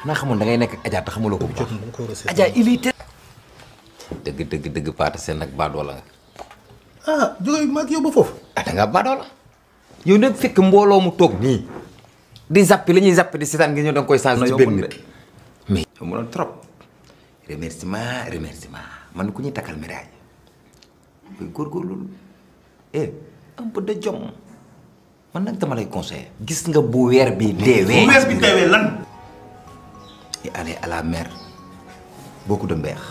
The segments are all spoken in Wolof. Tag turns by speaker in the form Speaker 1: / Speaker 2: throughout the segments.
Speaker 1: xanaa xamoon da ngay nekk ak Adja te xamuloo ko bu baax
Speaker 2: jot na dama ko war a seet.
Speaker 1: Adja il est dëgg dëgg dëgg paata seen nag baadoo la nga
Speaker 2: ah jóge maag yow ba foofu.
Speaker 1: ah da ngaa baadoo la yow nag fekk mbooloo mu toog nii di zappi la ñuy zappi di seetaan nga ñëw da nga koy changé ci benn nit mais yow mënoon trop remerciement remerciement man ku ñuy takkal médaille koy góorgóorlu eh un peu de jom man nag dama lay conseillé gis nga bu weer bi deewee
Speaker 2: bu weer bi deewee lan.
Speaker 1: et aller à la mer beaucoup de mbeex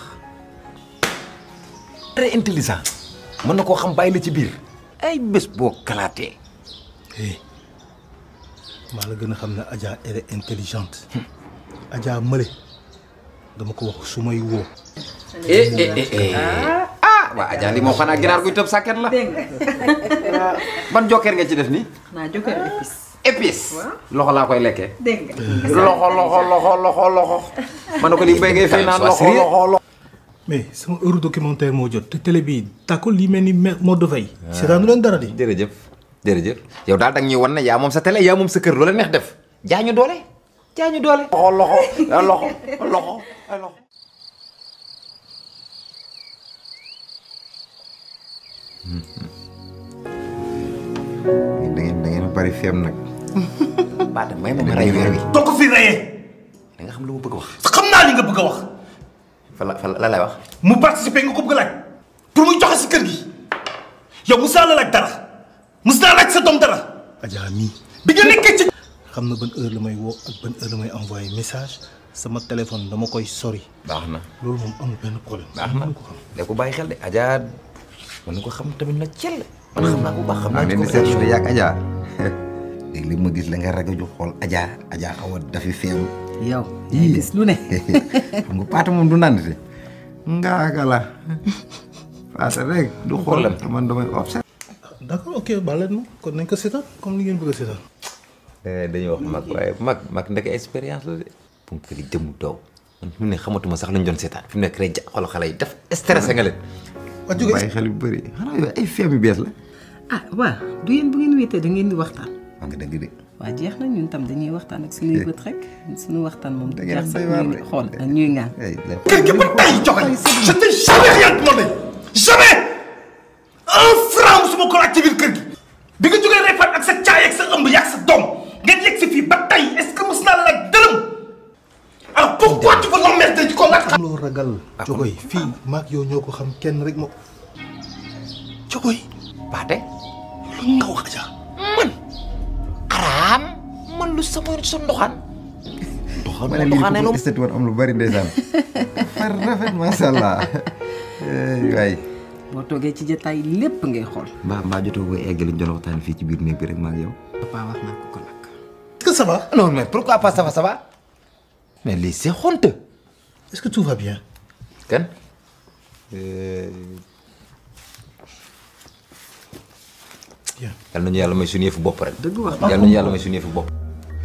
Speaker 1: très intelligent mën na koo xam bàyyi la ci biir ay bés boo kalaatee
Speaker 2: eh maa la gën a xam ne Adja elle est intelligente. Adja Mële dama ko wax su may woo.
Speaker 1: eh eh eh eh ah waa Adja li moo xanaa ginaar guy tëb sàkket la ban jokkeer nga ci def nii
Speaker 3: naa jokkoo épice.
Speaker 1: épice loxo laa koy lekkee
Speaker 3: dégg nga.
Speaker 1: loxo loxo loxo loxo loxo ma ne ko li béy ngay fay naan loxo loxo loxo
Speaker 2: mais sama heure documentaire moo jot te télé bi tàkkul li mel ni mode de veille. seetaanu leen dara di.
Speaker 1: jërëjëf jërëjëf yow daal danga ñuy wan ne yaa moom sa télé yaa moom sa kër loola neex def jaañu doole jaañu doole loxo loxo loxo loxo ay loxo da ngeen da ngeen bari feem nag baata may ma ma rey weer wi
Speaker 2: doo ko fi reyee.
Speaker 1: da nga xam lu ma bëgg a wax
Speaker 2: xam naa li nga bëgg a wax.
Speaker 1: fa la fa la lay wax
Speaker 2: mu participer nga ko bëgg a laaj. pour muy joxe si kër gi. yow mos naa la laaj dara. mos naa laaj sa doom dara. Adja mii. bi nga nekkee ci. xam na ban heure la may woo ak ban heure la may envoyé message sama téléphone dama koy sori.
Speaker 1: baax na
Speaker 2: loolu moom amul benn problème.
Speaker 1: baax na
Speaker 2: ko xam.
Speaker 1: da ko bàyyi xel de Adja mën na ko xam tamit na cell man xam naa bu baax xam naa
Speaker 4: leen di
Speaker 1: ko
Speaker 4: seetlu de yàgg Adja léegi li ma gis la nga rajo ju xool Adja Adja xaw a dafi feem
Speaker 3: yow. yaa gis lu ne.
Speaker 4: xam nga paata moom du nandite ngaaka la paata rek du xool
Speaker 1: problème.
Speaker 4: te man damay observe
Speaker 2: d'accord ok baal leen ma kon nañ ko seetaan comme ni ngeen bëgg a seetaan.
Speaker 1: dañuy wax mag waaye mag mag ndeke expérience la de pour que di jëmu daw man fi mu ne xamatuma sax lañ doon seetaan fi mu nekk rek ja xool xale yi def stressé nga leen
Speaker 2: waa jóge
Speaker 4: bàyyi xel yu bëri xanaa yooyu ay feem yu bees la
Speaker 3: ah waaw du yéen bu ngeen wéetee da ngeen di waxtaan.
Speaker 4: wax nga dëgg de
Speaker 3: waa jeex na ñun tam dañuy waxtaan ak suñuy bët rek suñu waxtaan moom.
Speaker 4: Da ngeen
Speaker 3: jeex sax
Speaker 4: doy waar
Speaker 3: ñuy
Speaker 4: de.
Speaker 3: xool ak ñuy ngaan.
Speaker 4: ay la
Speaker 2: kër gi ba tey joxe je n'ai jamais rien demandé jamais un franc musuma ko laaj ci biir kër gi bi nga jógee Réfane ak sa caay ak sa ëmb yak sa doom ngeen yegg si fii ba tey est-ce que mus naa la laaj dërëm alors pourquoi tu veux l'emmerder di ko laaj xam loo ragal jogoy fii maag yow ñoo ko xam kenn rek moo jogoy
Speaker 1: baate
Speaker 2: lu nga wax Adja
Speaker 1: man araam man lu sama sa ndoxaan ndoxaan
Speaker 4: ma ne
Speaker 1: ndoxaane
Speaker 4: lii
Speaker 1: lu
Speaker 4: ko estate woon am lu bëri ndeysaan far rafet macha allah waay
Speaker 3: boo toogee ci jotaay lépp ngay xool.
Speaker 4: mbaa mbaa jotoo ko egg liñ doon waxtaan fii ci biir néeg bi rek maag yow
Speaker 3: papa wax naa ko ko nag.
Speaker 2: est-ce que ça va
Speaker 1: non mais pourquoi pas ça va ça va mais lii c'est honteux
Speaker 2: est-ce que tout va bien
Speaker 1: kan
Speaker 2: bien
Speaker 1: yal nañu yàlla may suñu yëfu bopp rek
Speaker 3: dëgg wax
Speaker 1: yal nañu yàlla may suñu yëfu bopp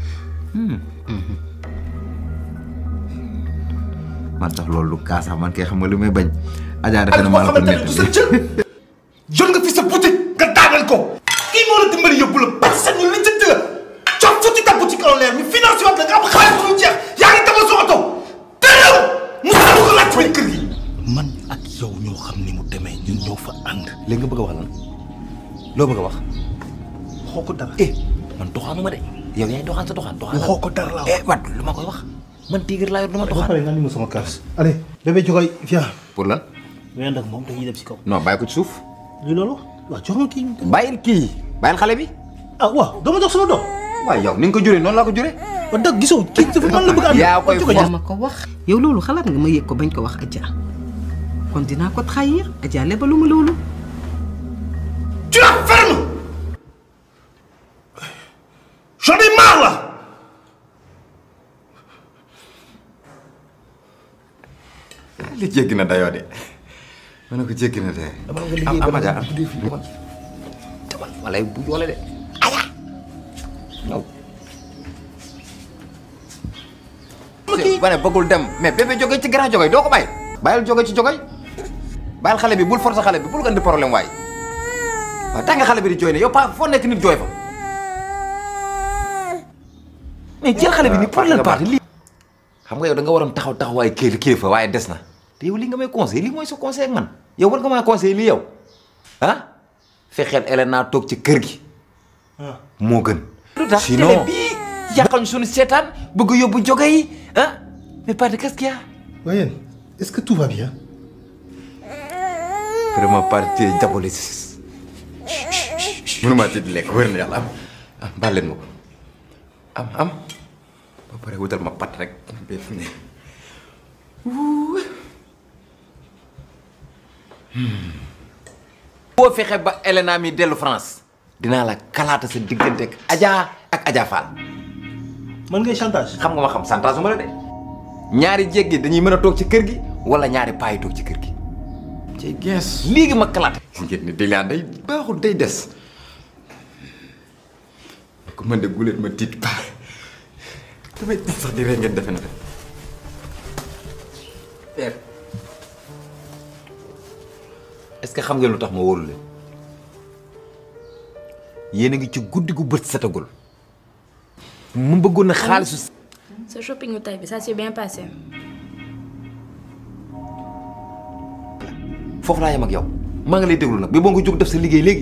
Speaker 4: man sax loolu lu kaasa man kay xam nga li may bañ Adja defe na maa la ko
Speaker 2: xamante ne du sa
Speaker 4: nettali
Speaker 2: cër jot nga fi sa boutique nga daaneel ko kii moo la dimbali yóbbu la personne ñu lijjanti la jox futti ta boutique en l'air mi financé waat la nga am xaalis bu dul jeex yaa ngi demal sa oto terew musaa ko laaj ci kër gi man ak yow ñoo xam ni mu demee ñun ñoo fa ànd
Speaker 1: léegi nga bëgg a wax lan loo bëgg a wax
Speaker 2: xoo ko dara
Speaker 1: eh man doxaanu ma de yow yaay doxaan sa doxaan doxaan
Speaker 2: waxoo ko dara laa wax
Speaker 1: eh wat lu ma koy wax man tigre laa yor du ma
Speaker 2: ba
Speaker 1: doxaan
Speaker 2: pare nga ni ma sama kaas allez bébé jogoy viens
Speaker 1: pour lan
Speaker 2: ween ak moom dañuy dem si kaw
Speaker 1: non bàyyi ko ci suuf
Speaker 2: lii loolu waaw jox ma kii
Speaker 1: bàyyil kii bàyyil xale bi
Speaker 2: ah waaw dama jox sama doom
Speaker 1: waaye yow ni nga ko juree noonu laa ko juree
Speaker 2: ba dëgg gisoo kii dafa man la bëgg a ànd
Speaker 1: yaa koy
Speaker 2: Jogoy,
Speaker 1: for.
Speaker 3: yaa ma ko wax. yow loolu xalaat nga ma yëg ko bañ ko wax Adja kon dinaa ko trahir Adja lebaluma loolu.
Speaker 2: tu la fermes j'en ai marre là
Speaker 4: li jéggi na dayoo de ma ne ko jéggi na de
Speaker 1: dama nga liggéey
Speaker 4: am
Speaker 1: ba
Speaker 4: Adja
Speaker 1: nga
Speaker 4: am
Speaker 1: guddee fii demal demal ma lay bu yoole de aya ñëw ba ne bëggul dem mais bébé jóge ci grand jóge doo ko bàyyi bàyyil jóge ci jóge bàyyil xale bi bul forcer xale bi bul ko indi problème waay waaw tax nga xale bi di jooy ne yow pa foo nekk nit jooy fa mais jël xale bi ni pour lan parti lii xam nga yow da nga waroon taxaw taxawaay kii kilifa waaye des na te yow li nga may conseil lii mooy sa conseil ak man yow war nga maa conseil lii yow ah fexeel Elena toog ci kër gi moo gën lu tax télé
Speaker 2: Sinon-
Speaker 1: bii yàqal ñu suñu seetaan bëgg yóbbu joge yi ah mais pas de qu'est-ce qu'il y a
Speaker 2: Wayne est-ce que tout va bien.
Speaker 1: vraiment parti diaboliste mënumaa ci di lekk wér na yàlla am am baal leen ma ko am am ba pare wutal ma pat rek ba fi ne boo fexe ba Elena mi dellu France dinaa la kalaata sa diggante ak Adja ak Adja Fall
Speaker 2: man ngay chantage.
Speaker 1: xam nga ma xam santage ma la de ñaari jéggi dañuy mën a toog ci kër gi wala ñaari paa yi toog ci kër gi ci gees léegi ma kalaate ngeen ni dilaan day baaxul day des ko man de guléet ma tiit paa damay tiit sax di ree ngeen defe na de père est-ce que xam ngeen lu tax ma wóolu leen yéen a ngi ci guddi gu bët setagul mu bëggoon na xaalisu
Speaker 5: Ce shopping au Taïbi, ça s'est bien passé.
Speaker 1: foofu laa yem ak yow maa ngi lay déglu nag bi boo nga jóg def sa liggéey léegi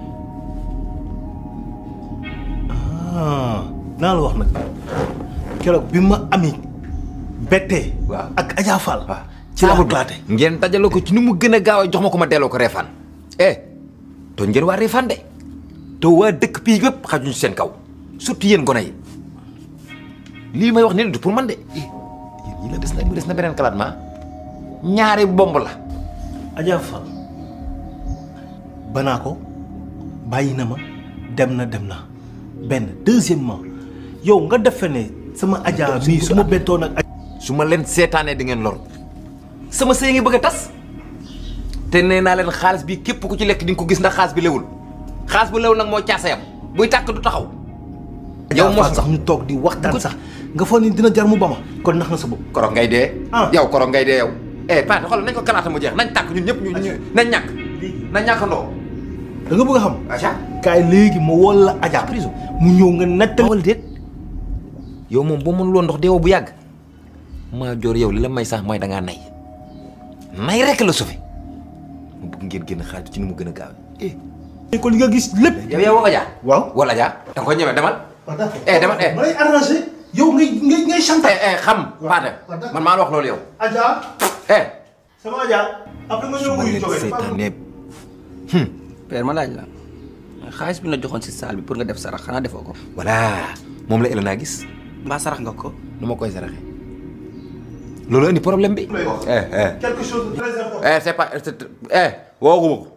Speaker 2: ah naa la wax nag keroog bi ma ami bettee.
Speaker 1: Waaw.
Speaker 2: ak Adja Fall.
Speaker 1: waaw
Speaker 2: ci la glaate.
Speaker 1: ngeen dajale ko ci ni mu gën a gaaw a jox ma ko ma delloo ko reefaan eh tooñ ngeen waa reefaan de te waa dëkk bii yëpp xajuñ seen kaw surtout yéen gone yi lii may wax nii du pour man de eh yéen yi la des na mu des na beneen kalaat ma ñaari bomb la
Speaker 2: Adja Fall banaa ko bàyyi na ma dem na dem na benn deuxièmement yow nga defe ne sama Adja mii su ma bettoon ak.
Speaker 1: su ma leen seetaanee di ngeen loru sama sëy ngi bëgg a tas te nee naa leen xaalis bi képp ku ci lekk di nga ko gis ndax xaalis bi lewul xaalis bu lew nag moo caasayam buy tàkk du taxaw.
Speaker 2: yow
Speaker 1: mos
Speaker 2: sax ñu toog di waxtaan sax nga foog ni dina jar mu ba ma kon nax na sa bopp.
Speaker 1: korog ngay dee.
Speaker 2: Ah.
Speaker 1: yow korog ngay dee yow. eh Pate xoolal nañ ko kalaata mu jeex nañ tàkk ñun ñëpp ñu ñu nañ ñàkk. nañ ñàkkandoo.
Speaker 2: da nga bëgg a xam.
Speaker 1: acha
Speaker 2: kaay léegi ma wol la Adja prison mu ñëw nga nettali.
Speaker 1: wala déet yow moom boo mënul woon ndox deewoo bu yàgg maa joor yow li la may sax mooy da ngaa nay nay rek la sufi mu bëgg ngeen génn xaalis ci ni mu gën a gaaw eh.
Speaker 2: ko li nga gis lépp.
Speaker 1: yow yow woo Adja.
Speaker 2: waaw.
Speaker 1: wala Adja da nga koy ñeme demal.
Speaker 2: waaw d'accord
Speaker 1: eh demal eh.
Speaker 2: ma lay arrangé yow ngay ngay ngay chantage.
Speaker 1: eh eh xam Pate
Speaker 2: waaw d'accord.
Speaker 1: man maa la wax loolu yow.
Speaker 2: Adja
Speaker 1: eh.
Speaker 2: sama Adja après nga ñëw wuyu jógee.
Speaker 1: seetaanee
Speaker 6: père ma laaj la xaalis bi la joxoon si salle bi pour nga def sarax xanaa defoo ko.
Speaker 1: voilà moom la Elena gis
Speaker 6: mbaa sarax nga ko.
Speaker 1: nu ma koy saraxe loolu indi problème bi.
Speaker 2: lay wax.
Speaker 1: eh eh.
Speaker 2: quelque chose de très important.
Speaker 1: eh c'est pas c'est- eh wooguma ko.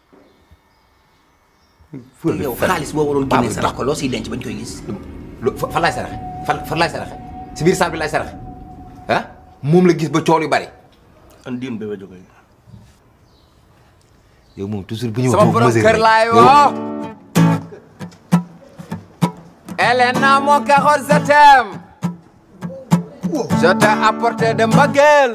Speaker 6: yow xaalis boo waroon
Speaker 1: Paa
Speaker 6: génne
Speaker 1: bu
Speaker 6: sarax
Speaker 1: tax.
Speaker 6: ko loo siy denc bañ koy gis.
Speaker 1: lu fa fan laay saraxe fan fan laay saraxe si biir salle bi laay saraxe ah moom la gis ba cool yu bari.
Speaker 2: andiim bébé jógee.
Speaker 1: yow moom toujours bu ñëw
Speaker 7: sama borom kër laay woo Elena mon cœur je t'aime je t'ai apporté de mbëggeel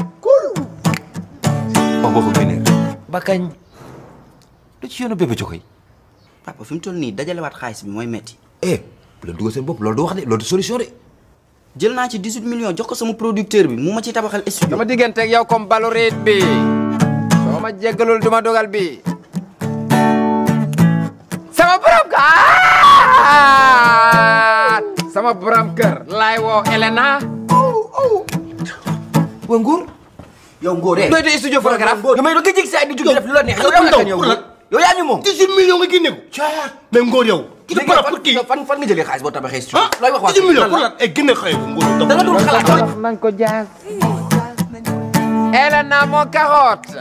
Speaker 1: wax waxu génneer ba kañ lu ci yoonu bébé jokoy
Speaker 6: papa fi mu toll nii dajalewaat xaalis bi mooy metti
Speaker 1: eh bu leen dugal seen bopp loolu du wax de loolu du solution de.
Speaker 6: jël naa ci 18 millions jox ko sama producteur bi mu ma ci tabaxal studio.
Speaker 7: sama diggante ak yow comme balorit bi soo ma jéggalul duma dogal bi sama borom kër sama borom kër laay woo Elena
Speaker 1: waa Nguur.
Speaker 6: yow Ngor eh.
Speaker 7: doy de studio photographe
Speaker 6: yow may doon nga jég si ay di jóg def lu la neex. yow yaa yow yow yaa ñu moom.
Speaker 2: 18 millions nga génne ko. mais Ngor yow. ki
Speaker 6: léegi
Speaker 2: para pour kii.
Speaker 6: fan fan nga jëlee xaalis boo tabaxee studio.
Speaker 2: ah
Speaker 6: looy wax waa
Speaker 2: 18 millions pour lan eh génne xëy ko Ngor.
Speaker 6: da nga dul xalaat.
Speaker 7: nañ ko jaas Elena mon carotte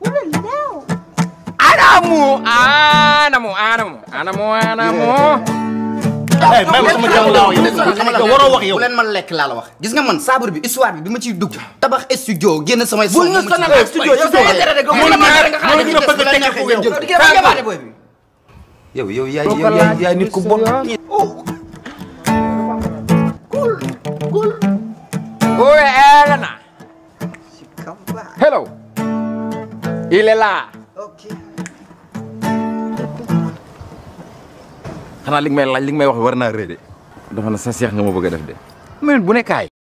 Speaker 7: anamu anamu anamu anamu anamu
Speaker 2: eh même sama jàmm laa wax yow. xam nga waroo wax yow.
Speaker 6: bu leen man lekk laa la wax. gis nga man saabar bi histoire bi bi ma ciy dugg. tabax studio génn samay. bul ñu sonal ak studio yow soo ko tere rek.
Speaker 2: Moo la tere nga xaaral ñu bëgg a teg ko yow.
Speaker 1: yow yow yaay yow yaay yaay nit ku bon.
Speaker 7: Où est Elena Hello il est là
Speaker 1: xanaa li nga may laaj li nga may wax war naa rëy de. dafa na sa seex nga ma bëgg a def de. minute bu ne kaay.